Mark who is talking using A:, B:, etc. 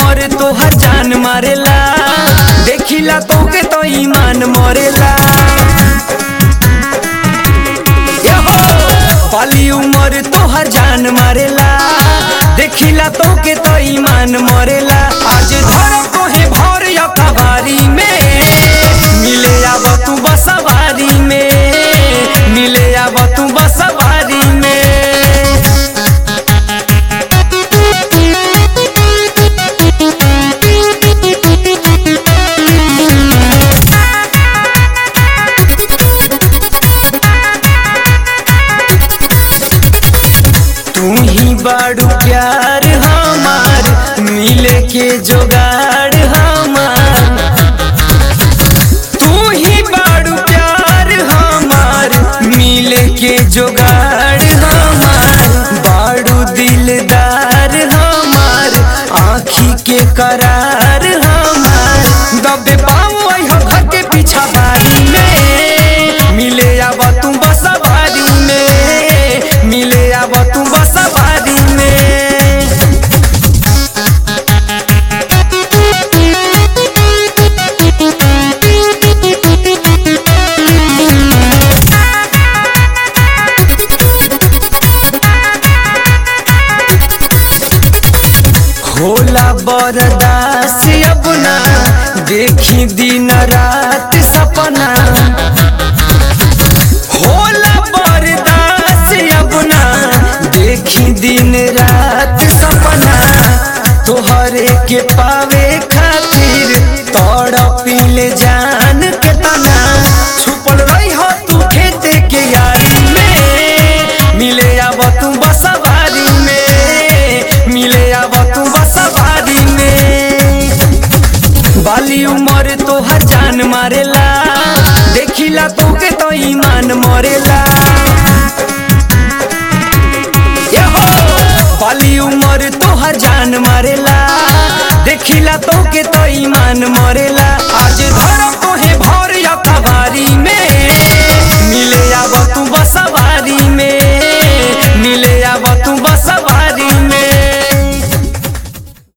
A: उमर तोहर जान मारेला देखिला तोके तो ईमान मरेला यहो, बाली उमर तोहर जान मारेला देखिला तोके तो ईमान मरेला आज धर तोहे भर कबारी में मिले आब तू बसवारी में मिले आब तू बसवारी में तू ही बाड़ू प्यार हमार मिले के जोगाड़ हमार तू ही बाड़ू प्यार हमार मिले के जोगाड़ हमार बाड़ू दिलदार हमार आँखी के करार हमार दबे पाऊ हो घर के पीछा बारी में मिले आब तू बसवारी में मिले आब तू बसवारी में होला बरदास अपना देखी दिन रात सपना होला बरदास अपना देखी दिन रात सपना तोहरे के पावे खातिर तड़पिले जान के तना छुपल रही हो तू खेत के यारी में मिले आब तू बसवारी में मिले आब तू बसवारी में बाली उमर तोहर जान मारेला देखिला तोके तो ईमान मरेला यहो, बाली उमर तोहर जान मारेला देखिला तोके तो ईमान मरेला